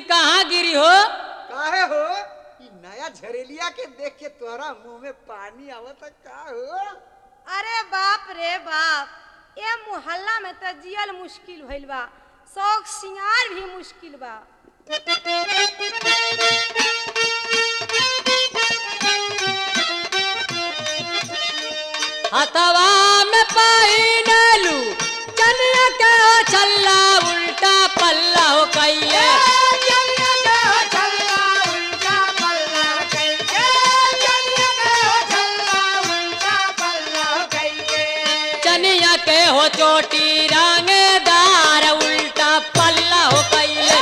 कहाँ गिरी हो काहे हो ई नया झरेलिया के देख के तोहरा मुंह में पानी आवत का हो अरे बाप रे बाप ए मोहल्ला में तो जियल मुश्किल भइल बा शौक सिंगार भी मुश्किल बा हथवा में पहिनलू चनिया के हो छल्ला उल्टा पल्ला हो कैले चनिया के हो चोटी रंगदार उल्टा पल्ला हो कैले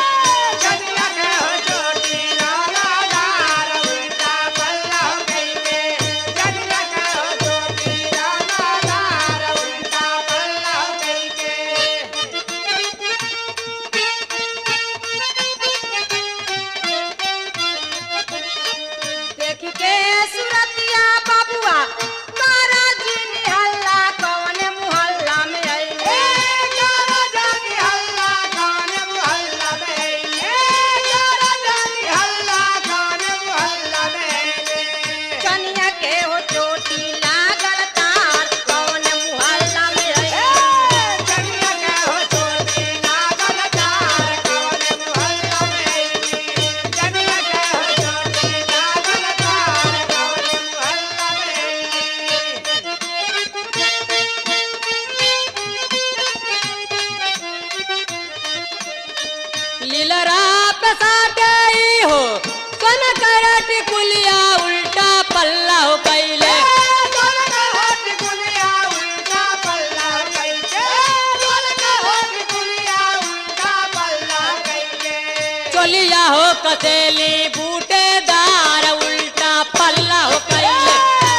देख के सुरतिया बाबुआ तारा जी निहल्ला कौन मोहल्ला में आइले कनिया के हो चोटी लागल तार कौन मोहल्ला में आइले लीलरा पे साटे हो कन करट कुलिया उल्टा पल्ला हो कैले चोलिया हो कसेली बूटेदार उल्टा पल्ला हो कैले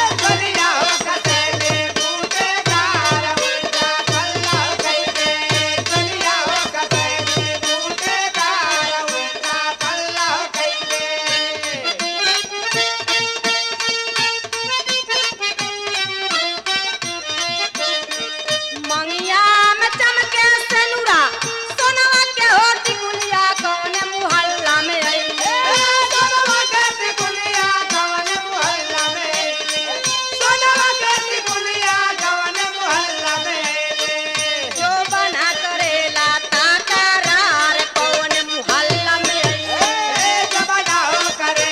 मंगिया में चमके सेनुरा सोनवा के होटी गुलिया कौन मोहल्ला में आइले जो बना करेला ताकरार कौन मोहल्ला में आइले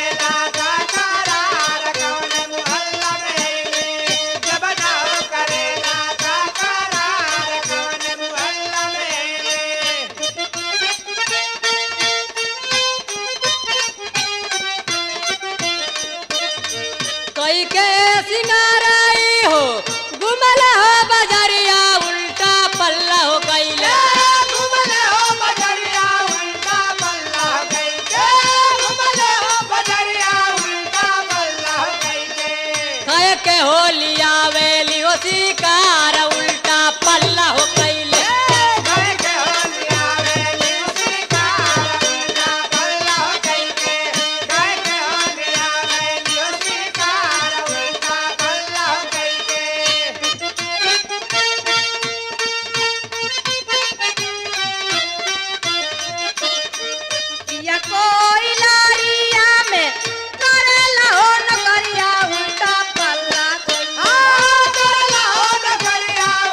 कई के सिंगाराई हो गुमल हो बजरिया उल्टा पल्ला हो कैले कय के हो लिया वेली हो शिकार उल्टा पल्ला हो कैले या कोई लारिया में करेला हो नगरिया उल्टा पल्ला कोई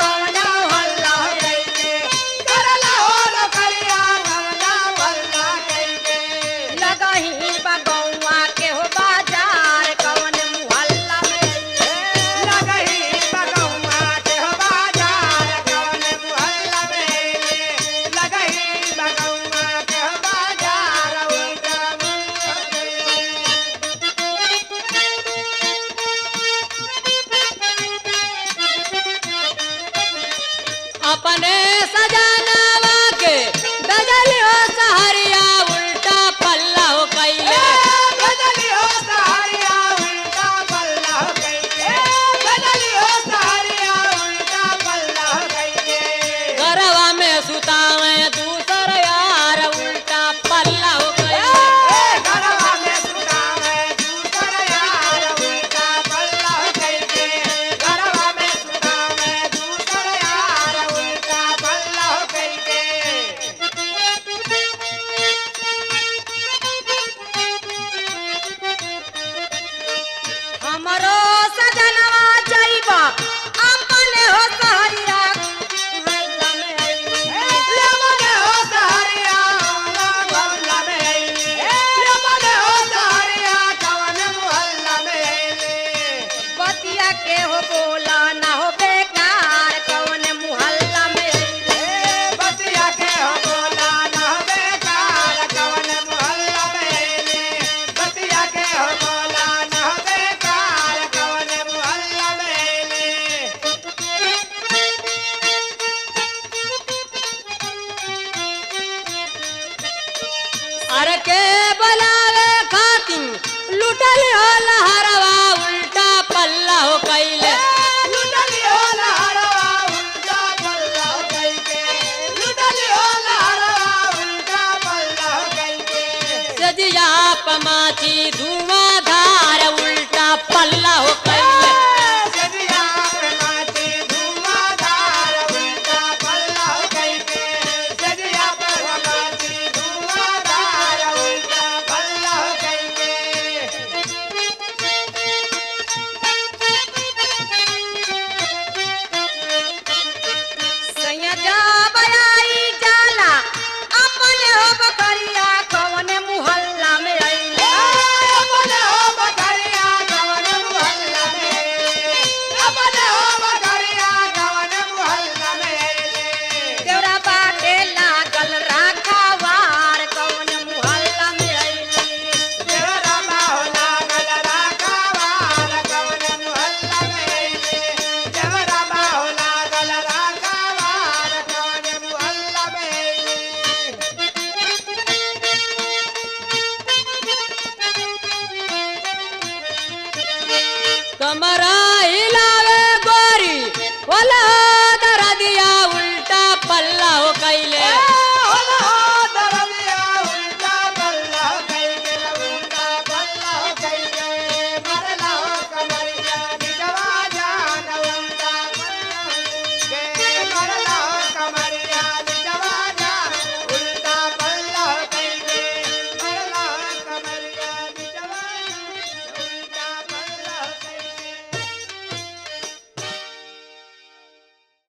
हमरो सजनवा जइबा अपने हो सहरिया मोहल्ला में अइली। बतिया के हो बोला ना हो बेकार कौन मुहल्ला में अइली। अरे के बलावे खातिन लुटल हो लहरवा उल्टा पल्ला हो कैले सजिया पमाची धुआं धार उल्टा पल्ला हो कैले सैया जा बयाई जाला अपने हो बकरिया कौन मुहल्ला में अइली। देवरा बाटे लागल राखावार कौन मुहल्ला में अइली। कमरा हिला